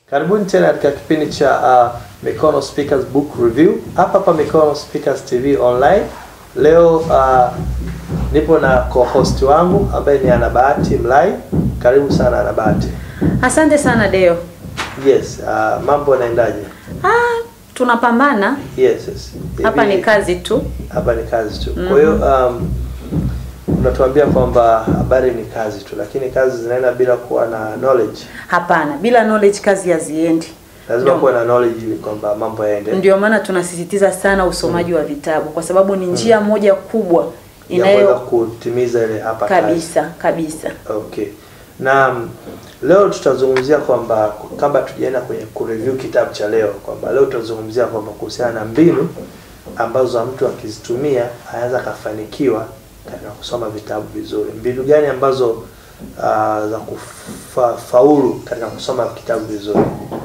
Karibuni tena katika kipindi cha uh, Mikono Speakers Book Review hapa hapa Mikono Speakers TV online. Leo uh, nipo na co-host wangu ambaye ni Anabahati Mlai. Karibu sana Anabahati. Asante sana Deo. Yes, uh, mambo yanaendaje? Ah, tunapambana Yes, yes. hapa, Hivi- ni kazi tu. hapa ni kazi tu. Kwa hiyo um, unatuambia kwamba habari ni kazi tu, lakini kazi zinaenda bila kuwa na knowledge. Hapana, bila knowledge kazi haziendi. Lazima Ndio. kuwa na knowledge ili kwamba mambo yaende. Ndio maana tunasisitiza sana usomaji wa vitabu kwa sababu ni njia moja kubwa ya kuweza inayo kutimiza ile hapa kazi. kabisa kabisa. Okay. Na mm, leo tutazungumzia kwamba kabla tujaenda kwenye kureview kitabu cha leo kwamba leo tutazungumzia kwamba kuhusiana na mbinu ambazo mtu akizitumia anaweza akafanikiwa katika kusoma vitabu vizuri. Mbinu gani ambazo uh, za kufaulu katika kusoma kitabu vizuri?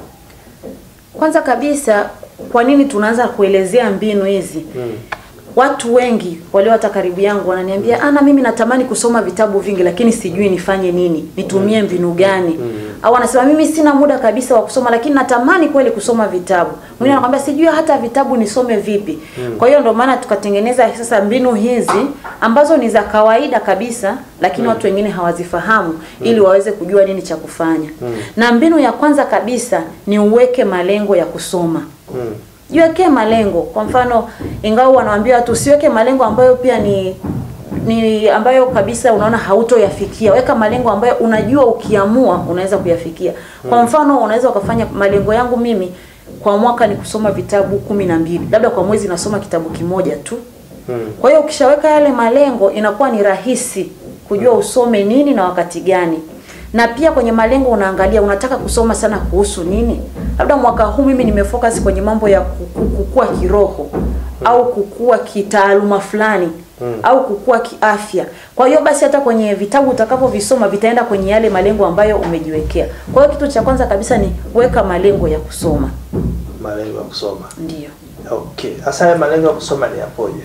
Kwanza kabisa, kwa nini tunaanza kuelezea mbinu hizi? Mm. Watu wengi walio hata karibu yangu wananiambia ana, mimi natamani kusoma vitabu vingi, lakini sijui nifanye nini, nitumie mbinu gani? Au anasema mimi sina muda kabisa wa kusoma, lakini natamani kweli kusoma vitabu. Mwingine anakwambia sijui hata vitabu nisome vipi. Kwa hiyo ndio maana tukatengeneza sasa mbinu hizi ambazo ni za kawaida kabisa, lakini watu wengine hawazifahamu ili waweze kujua nini cha kufanya. Na mbinu ya kwanza kabisa ni uweke malengo ya kusoma. Mm. Jiwekee malengo. Kwa mfano, ingawa wanawaambia watu usiweke malengo ambayo pia ni ni ambayo kabisa unaona hautoyafikia. Weka malengo ambayo unajua ukiamua unaweza kuyafikia. Kwa mfano, unaweza ukafanya malengo yangu mimi kwa mwaka ni kusoma vitabu kumi na mbili, labda kwa mwezi nasoma kitabu kimoja tu. Mm. Kwa hiyo ukishaweka yale malengo inakuwa ni rahisi kujua usome nini na wakati gani. Na pia kwenye malengo unaangalia unataka kusoma sana kuhusu nini. Labda mwaka huu mimi nimefocus kwenye mambo ya kuku- kukua kiroho au kukua kitaaluma fulani au kukua kiafya. Kwa hiyo basi hata kwenye vitabu utakapovisoma vitaenda kwenye yale malengo ambayo umejiwekea. Kwa hiyo kitu cha kwanza kabisa ni weka malengo ya kusoma. Malengo ya kusoma. Ndiyo. Okay. Sasa haya malengo ya kusoma ni yapoje?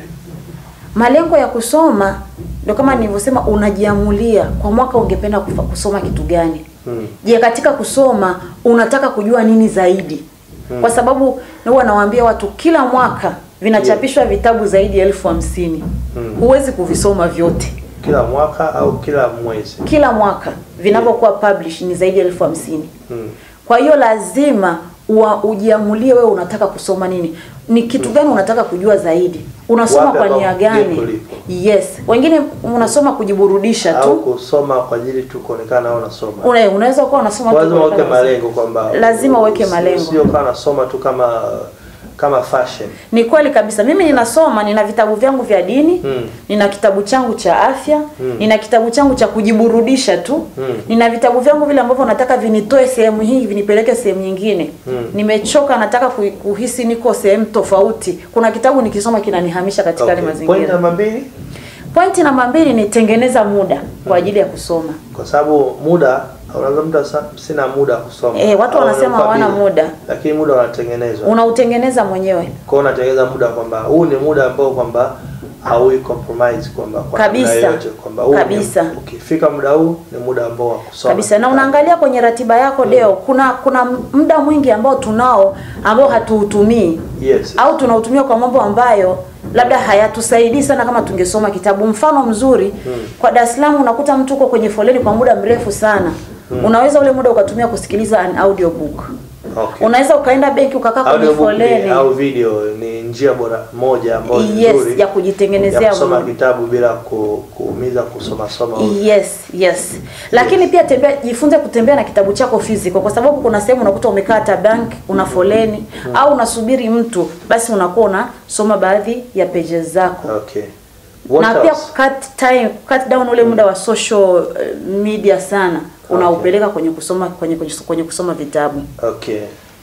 Malengo ya kusoma ndio kama nilivyosema, unajiamulia kwa mwaka ungependa kufa, kusoma kitu gani. Mm. Je, katika kusoma unataka kujua nini zaidi? Kwa sababu huwa nawaambia watu kila mwaka vinachapishwa vitabu zaidi ya elfu hamsini. Huwezi kuvisoma vyote Kila mwaka au kila mwezi? kila mwaka vinavyokuwa publish ni zaidi ya elfu hamsini. Mm. Kwa hiyo lazima ua, ujiamulie wewe unataka kusoma nini, ni kitu gani unataka kujua zaidi, unasoma Wapi kwa ambapo nia ndipo gani? lipo? Yes, wengine unasoma kujiburudisha au tu. kusoma kwa ajili tu kuonekana au unasoma. Una, unaweza kuwa unasoma tu Lazima kwa uweke kawaida. malengo kwamba Lazima uweke usi- malengo. Sio kama unasoma tu kama kama fashion. Ni kweli kabisa. Mimi ninasoma, nina vitabu vyangu vya dini Mm. nina kitabu changu cha afya nina kitabu changu cha kujiburudisha tu nina vitabu vyangu vile ambavyo nataka vinitoe sehemu hii vinipeleke sehemu nyingine. Nimechoka, nataka ku- kuhisi niko sehemu tofauti. Kuna kitabu nikisoma kinanihamisha katika yale Okay. Point mazingira. namba mbili, Pointi namba mbili ni tengeneza muda kwa ajili ya kusoma. kwa sababu muda unaweza mtu asa- sina muda wa kusoma. Eh, watu Au wanasema wanakuwa hawana busy. muda. Lakini muda unatengenezwa. Unautengeneza mwenyewe. Kwa hiyo unatengeneza muda kwamba huu ni muda ambao kwamba haui compromise kwamba kwa Kabisa. namna yoyote kwamba huu ni- Kabisa. ukifika muda huu ni muda ambao wa kusoma. kabisa na unaangalia kwenye ratiba yako Deo, kuna kuna muda mwingi ambao tunao ambao hatuutumii Yes. au tunautumia kwa mambo ambayo labda hayatusaidii sana kama tungesoma kitabu. Mfano mzuri kwa Dar es Salaam, unakuta mtu uko kwenye foleni kwa muda mrefu sana. Unaweza ule muda ukatumia kusikiliza an audiobook. Okay. Unaweza ukaenda benki ukakaa kwenye Audiobook ni- foleni. au video ni njia bora moja ambayo ni Yes, nzuri ya kujitengenezea ya kusoma muda. kitabu bila ku, kuumiza kusoma soma. Yes, yes. Lakini pia tembea, jifunze kutembea na kitabu chako physical kwa sababu kuna sehemu unakuta umekaa hata bank, una foleni au unasubiri mtu, basi unakuwa unasoma baadhi ya pages zako. Okay. What na pia else? cut time, cut down ule muda wa social eh, media sana unaupeleka kwenye kusoma kwenye, kwenye, kwenye kusoma vitabu. Okay.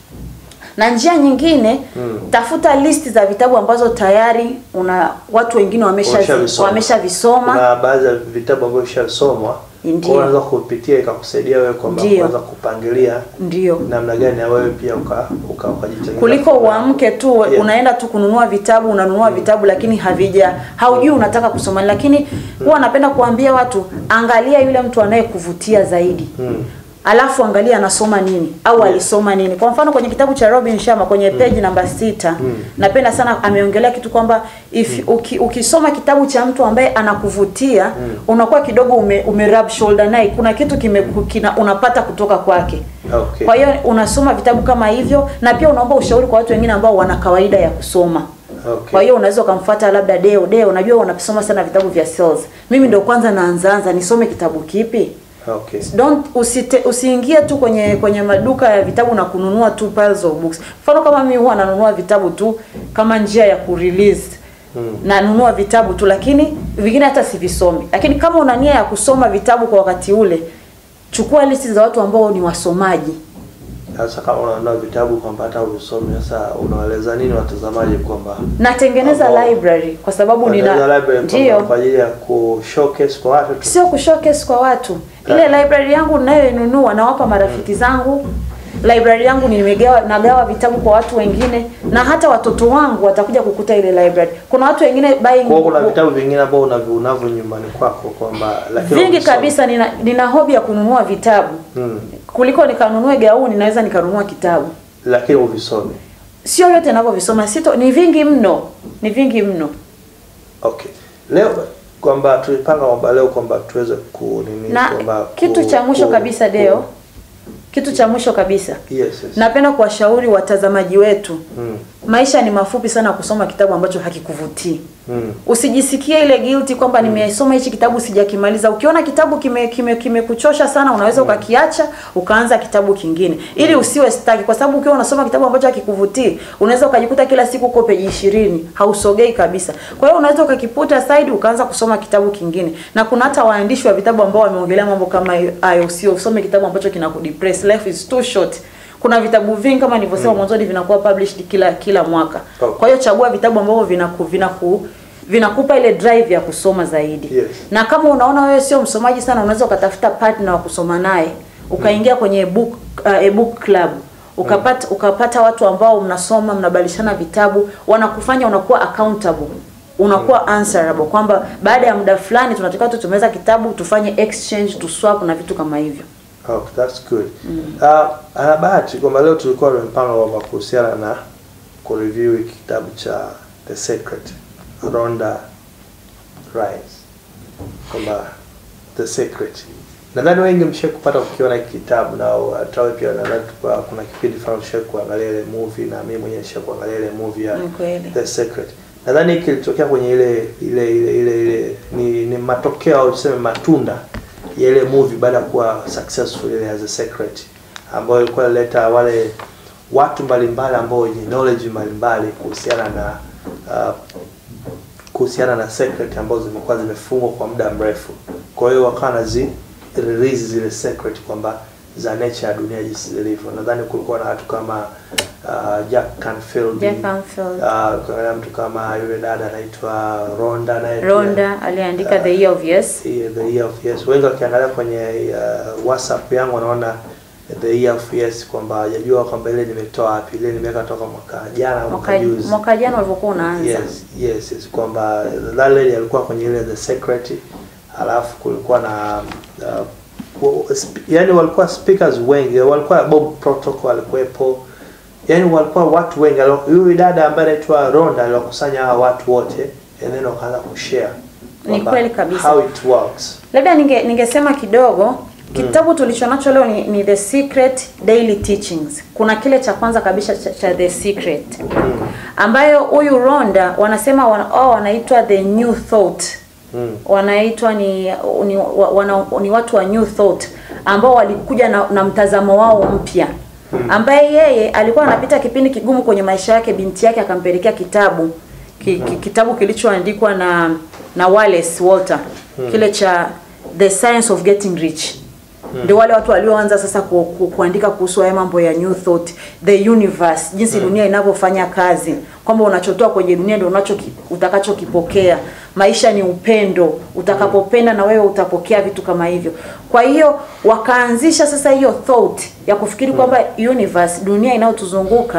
Na njia nyingine tafuta listi za vitabu ambazo tayari una watu wengine wamesha Wameshavisoma. wameshavisoma. Kuna baadhi ya vitabu ambavyo vishasomwa Ndio. kwa hiyo unaweza kupitia ikakusaidia wewe kwamba Ndio. kuanza kupangilia Ndio. namna gani na wewe pia uka uka ukajitengeneza kuliko uamke tu Yeah. unaenda tu kununua vitabu unanunua vitabu lakini havija haujui unataka kusoma lakini huwa napenda kuambia watu angalia yule mtu anayekuvutia zaidi Mm. alafu angalia anasoma nini au Yes. alisoma nini. Kwa mfano kwenye kitabu cha Robin Sharma kwenye page namba sita napenda sana ameongelea kitu kwamba if uki, ukisoma kitabu cha mtu ambaye anakuvutia unakuwa kidogo ume, ume rub shoulder naye, kuna kitu kime, kina, unapata kutoka kwake. Okay. Kwa hiyo unasoma vitabu kama hivyo, na pia unaomba ushauri kwa watu wengine ambao wana kawaida ya kusoma. Okay. Kwa hiyo unaweza ukamfuata labda Deo. Deo, unajua wanasoma sana vitabu vya sales. Mimi ndio kwanza naanzaanza, nisome kitabu kipi? Okay. Don't usite, usiingie tu kwenye kwenye maduka ya vitabu na kununua tu piles of books. Mfano kama mimi huwa nanunua vitabu tu kama njia ya kurelease. Mm. Nanunua vitabu tu lakini vingine hata sivisomi. Lakini kama una nia ya kusoma vitabu kwa wakati ule, chukua listi za watu ambao ni wasomaji. Sasa kama unaona vitabu kwamba hata usome, sasa unaeleza nini watazamaji kwamba Natengeneza Ambao- library kwa sababu Unatengeneza nina library kwamba ndio kwa ajili ya ku showcase kwa watu tu. sio kushowcase kwa watu. Ile library yangu ninayoinunua nawapa marafiki zangu. Library yangu nimegawa nagawa vitabu kwa watu wengine na hata watoto wangu watakuja kukuta ile library. Kuna watu wengine buying Kwa hiyo kuna vitabu vingine ambao unavyo unavyo nyumbani kwako kwamba lakini vingi ukisoma- kabisa nina, nina hobi ya kununua vitabu. Mm. Kuliko nikanunue gauni naweza nikanunua kitabu. Lakini uvisome. Sio yote ninavyovisoma sito ni vingi mno. Ni vingi mno. Okay. Leo kwamba tulipanga kwamba leo kwamba tuweze ku nini Na kwamba kitu ku- cha mwisho ku- kabisa ku- Deo. Kitu cha mwisho kabisa. Yes, yes. Napenda kuwashauri watazamaji wetu. Mm. Maisha ni mafupi sana kusoma kitabu ambacho hakikuvutii. Mm. Usijisikie ile guilty kwamba nimesoma hichi kitabu sijakimaliza. Ukiona kitabu kime kime kimekuchosha sana, unaweza ukakiacha ukaanza kitabu kingine, ili usiwe stuck, kwa sababu ukiwa unasoma kitabu ambacho hakikuvutii, unaweza ukajikuta kila siku uko peji ishirini, hausogei kabisa. Kwa hiyo unaweza ukakiputa side ukaanza kusoma kitabu kingine, na kuna hata waandishi wa vitabu ambao wameongelea mambo kama hayo. Usio usome kitabu ambacho kinakudepress, life is too short. Kuna vitabu vingi kama nilivyosema mwanzoni vinakuwa published kila kila mwaka. Okay. Kwa hiyo chagua vitabu ambavyo vinaku, vinaku vinakupa ile drive ya kusoma zaidi. Yes. Na kama unaona wewe sio msomaji sana, unaweza ukatafuta partner wa kusoma naye, ukaingia kwenye book uh, ebook club ukapata ukapata watu ambao mnasoma mnabadilishana vitabu, wanakufanya unakuwa accountable unakuwa answerable kwamba baada ya muda fulani tunatakiwa tu tumeza kitabu tufanye exchange tu swap na vitu kama hivyo. Okay, that's good. Uh, ana bahati kwamba leo tulikuwa tumepanga kwamba kuhusiana na kureview hiki kitabu cha The Secret Rhonda Rhimes kwamba The Secret. Nadhani wengi mshe kupata kukiona hiki kitabu na hata wewe pia nadhani tukua- kuna kipindi fulani mshe kuangalia ile movie na mimi mwenyewe nisha kuangalia ile movie ya Ni kweli. The Secret. Nadhani hiki kilitokea kwenye ile ile ile ile, ile ni, ni matokeo au tuseme matunda ya ile movie baada ya kuwa successful ile as a secret ambayo ilikuwa ileta wale watu mbalimbali ambao wenye knowledge mbalimbali kuhusiana na uh, kuhusiana na secret ambazo zimekuwa zimefungwa kwa muda mrefu. Kwa hiyo wakawa nazi release zile secret kwamba za nature ya dunia jinsi zilivyo. Nadhani kulikuwa na watu kama uh, Jack Canfield, Jack Canfield. uh, kuna mtu kama yule dada anaitwa Rhonda naye pia. Ronda aliandika The Year of Yes. Yeah, the year of yes. Wengi wakiangalia kwenye uh, WhatsApp yangu wanaona the year of yes kwamba hajajua kwamba ile nimetoa wapi. Ile nimeweka toka mwaka jana au mwaka Mwaka juzi. mwaka jana ulivyokuwa unaanza. Yes, yes, yes kwamba that lady alikuwa kwenye ile the secret alafu kulikuwa na uh, wa- sp- yani walikuwa speakers wengi, walikuwa Bob Protocol alikuwepo. Yani walikuwa watu wengi. Alo- Huyu dada ambaye anaitwa Ronda aliwakusanya hawa watu wote and then wakaanza kushare Ni kwamba kweli kabisa. how it works. Labda ninge ningesema kidogo kitabu tulicho nacho leo ni, ni The Secret Daily Teachings. Kuna kile cha kwanza kabisa cha, cha The Secret ambayo huyu Ronda wanasema wana, oh, wanaitwa the new thought Mm. wanaitwa ni ni, wa- wana, ni watu wa new thought ambao walikuja na, na mtazamo wao mpya ambaye yeye alikuwa anapita kipindi kigumu kwenye maisha yake, binti yake akampelekea kitabu ki, ki, kitabu kilichoandikwa na na Wallace Walter kile cha The Science of Getting Rich ndio wale watu walioanza sasa ku, ku, kuandika kuhusu haya mambo ya new thought, the universe, jinsi dunia inavyofanya kazi, kwamba unachotoa kwenye dunia ndio unacho utakachokipokea. Maisha ni upendo, utakapopenda na wewe utapokea vitu kama hivyo. Kwa hiyo wakaanzisha sasa hiyo thought ya kufikiri kwamba universe, dunia inayotuzunguka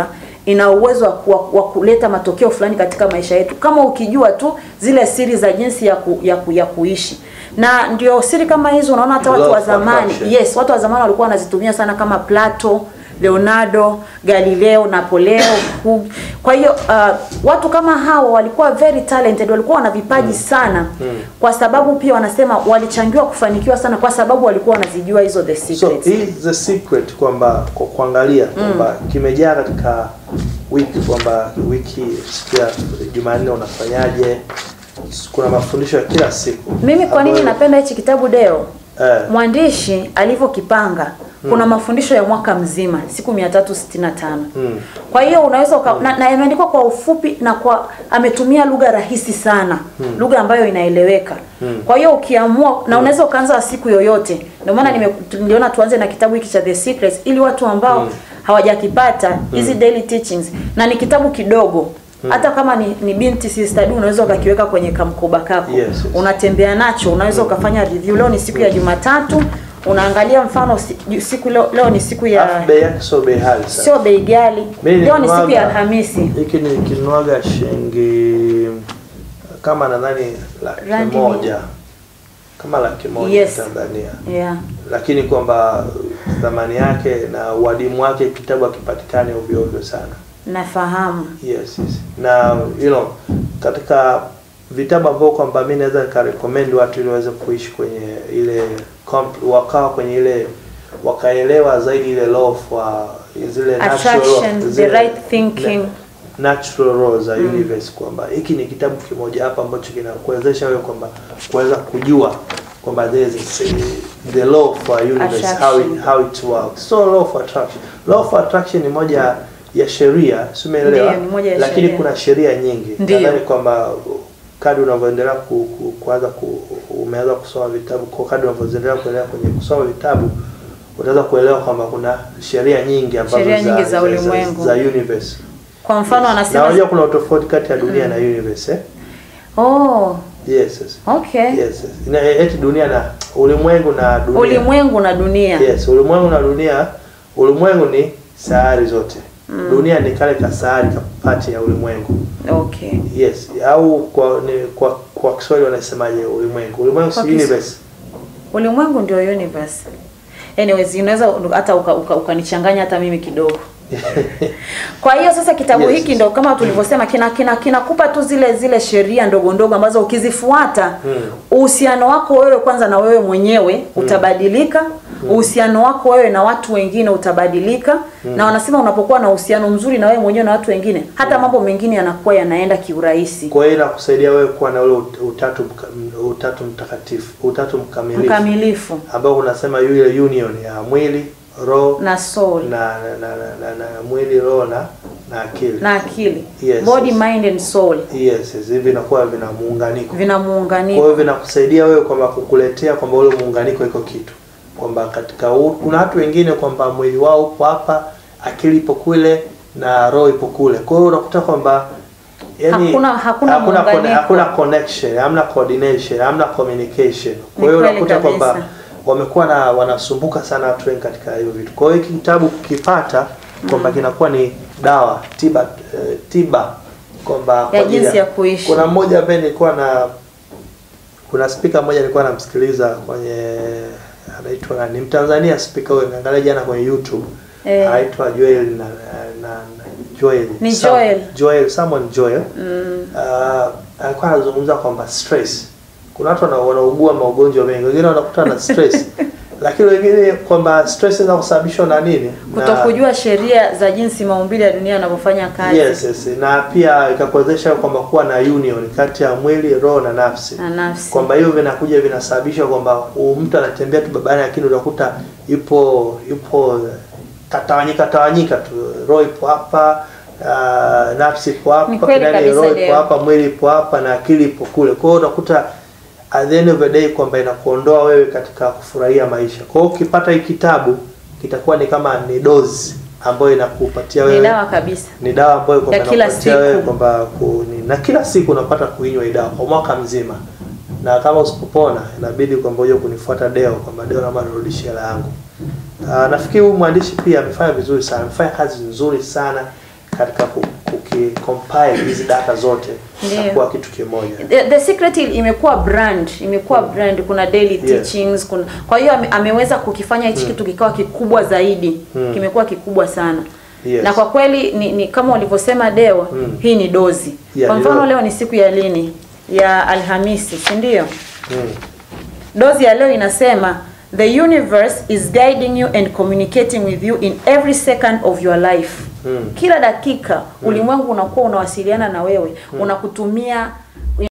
ina uwezo wa, ku- wa kuleta matokeo fulani katika maisha yetu kama ukijua tu zile siri za jinsi ya, ku, ya, ku, ya kuishi na ndio siri kama hizo unaona hata watu Law wa of zamani attraction. yes watu wa zamani walikuwa wanazitumia sana kama Plato Leonardo, Galileo, Napoleo. Hu- Kwa hiyo uh, watu kama hawa walikuwa very talented, walikuwa wana vipaji sana kwa sababu pia wanasema walichangiwa kufanikiwa sana kwa sababu walikuwa wanazijua hizo the So secrets. hii the secret kwamba kwa kuangalia kwamba kimejaa katika wiki kwamba wiki siku ya Jumanne unafanyaje? Kuna mafundisho ya kila siku. Mimi kwa nini ambayo- napenda hichi kitabu Deo? eh, Mwandishi alivyokipanga kuna mafundisho ya mwaka mzima siku 365. Mm. Kwa hiyo unaweza uka, na, na yameandikwa kwa ufupi na kwa ametumia lugha rahisi sana, lugha ambayo inaeleweka. Kwa hiyo ukiamua na unaweza ukaanza siku yoyote. Ndio maana nime- niliona tuanze na kitabu hiki cha The Secrets ili watu ambao hawajakipata hizi daily teachings na ni kitabu kidogo hata kama ni, ni binti sister du unaweza ukakiweka kwenye kamkoba kako Yes, yes. unatembea nacho unaweza ukafanya review leo ni siku ya Jumatatu unaangalia mfano si- siku leo, leo ni siku ya alafu bei yake sio bei ghali sana. sio bei ghali Mimi leo ni siku ya nikinuaga- Alhamisi Hiki nikinuaga shilingi kama nadhani laki Randi moja kama laki moja Yes. Tanzania, yeah. lakini kwamba thamani yake na uadimu wake kitabu hakipatikani ovyo ovyo sana. nafahamu Yes, yes. Na you know, katika vitabu ambavyo kwamba mimi naweza nikarecommend watu ili waweze kuishi kwenye ile comp- wakawa kwenye ile wakaelewa zaidi ile law of uh, zile natural Attraction, the zile- right thinking. na- natural laws za universe kwamba hiki ni kitabu kimoja hapa ambacho kinakuwezesha wewe kwamba kuweza kujua kwamba there is a- the law of uh, universe how it, Attraction. how it works so law of attraction law of attraction ni moja ya sheria si umeelewa Ndiyo, ni moja ya lakini sheria. kuna sheria nyingi Ndiyo. nadhani kwamba kadri unavyoendelea ku, ku, kuanza ku, umeanza kusoma vitabu kwa kadri unavyoendelea kuendelea kwenye kusoma vitabu utaweza kuelewa kwamba kuna sheria nyingi ambazo Sheria nyingi za ulimwengu. za, universe kwa mfano na anasema unajua kuna utofauti kati ya dunia na universe eh? oh Yes, yes. okay Yes, yes. Ina, eti dunia na ulimwengu na dunia. ulimwengu na dunia Yes, ulimwengu na dunia. Ulimwengu ni sayari zote. Dunia ni kale ka sayari ka pati ya ulimwengu. okay Yes, au kwa ni, kwa kwa Kiswahili wanasemaje ulimwengu? Ulimwengu si Kwa Kis- universe. ulimwengu ndio universe anyways unaweza hata ukanichanganya uka, ukanichanganya hata mimi kidogo Kwa hiyo sasa kitabu Yes. hiki ndo kama tulivyosema kina kina kinakupa tu zile zile sheria ndogo ndogo ambazo ukizifuata uhusiano wako wewe kwanza na wewe mwenyewe utabadilika, uhusiano wako wewe na watu wengine utabadilika, na wanasema unapokuwa na uhusiano mzuri na wewe mwenyewe na watu wengine, hata mambo mengine yanakuwa yanaenda kiurahisi. Kwa hiyo inakusaidia wewe kuwa na ule ut- utatu mka- utatu mtakatifu, utatu mkamilifu Mkamilifu ambao unasema yule union ya mwili, roho na soul na na, na, na, na, na mwili, roho na na akili. na akili, Yes, body yes. mind and soul Yes, yes, hivi vinakuwa vina muunganiko. vina Kwa muunganiko. hiyo vinakusaidia wewe kwamba kukuletea kwamba ule muunganiko iko kitu. Kwamba katika u, kuna watu wengine kwamba mwili wao upo hapa, akili ipo kule na roho ipo kule. Kwa hiyo unakuta kwamba yani Hakuna- hakuna hakuna, muunganiko. conne- hakuna connection, hamna coordination, hamna communication. Kwa hiyo kweli unakuta kwamba kabisa. wamekuwa na wanasumbuka sana watu wengi katika hivyo vitu. Kwa hiyo hiki kitabu kukipata kwamba kinakuwa ni dawa tiba eh, tiba kwamba kwa ajili jinsi ya kuishi. Kuna mmoja ambaye nilikuwa na kuna spika mmoja nilikuwa namsikiliza kwenye anaitwa nani? Ni Mtanzania spika huyo, niangalia jana kwenye YouTube. Eh. Anaitwa Joel na, na, na Joel. Ni Sam- Joel. Joel, someone Joel. Mm. Uh, alikuwa anazungumza kwamba stress. Kuna watu wana- wanaugua magonjwa mengi, wengine wanakuta na stress. Lakini wengine kwamba stress inaweza kusababishwa na nini? Na- Kutokujua sheria za jinsi maumbile ya dunia yanavyofanya kazi Yes, yes. Na pia ikakuwezesha kwamba kuwa na union kati ya mwili, roho na nafsi. na nafsi. Kwamba hiyo vinakuja vinasababisha kwamba huyu mtu anatembea tu babani, lakini utakuta yupo yupo katawanyika tawanyika tu, roho ipo hapa uh, nafsi ipo Ni hapa, kweli kidani kabisa, roho ipo Deo. hapa, mwili ipo hapa na akili ipo kule. Kwa hiyo utakuta at the end of the day kwamba inakuondoa wewe katika kufurahia maisha. Kwa hiyo ukipata hii kitabu kitakuwa ni kama ni dozi ambayo inakupatia Ni wewe dawa kabisa. ni dawa ambayo kwamba Ya kila inakupatia siku. wewe kwamba ku- ni- na kila siku unapata kuinywa hii dawa kwa mwaka mzima, na kama usipopona inabidi kwamba uje kunifuata Deo kwamba Deo naomba nirudishie hela yangu. Uh, nafikiri huyu mwandishi pia amefanya vizuri sana, amefanya kazi nzuri sana katika ku- kukicompile hizi data zote na Ndio. kuwa kitu kimoja. The, the secret imekuwa brand imekuwa brand kuna daily Yes. teachings kuna kwa hiyo ame, ameweza kukifanya hichi kitu kikawa kikubwa zaidi kimekuwa kikubwa sana Yes. na kwa kweli ni, ni kama ulivyosema Deo hii ni dozi Yeah, kwa ni mfano dozi. leo ni siku ya lini ya Alhamisi si ndio Mm. dozi ya leo inasema the universe is guiding you and communicating with you in every second of your life Mm. kila dakika ulimwengu unakuwa unawasiliana na wewe unakutumia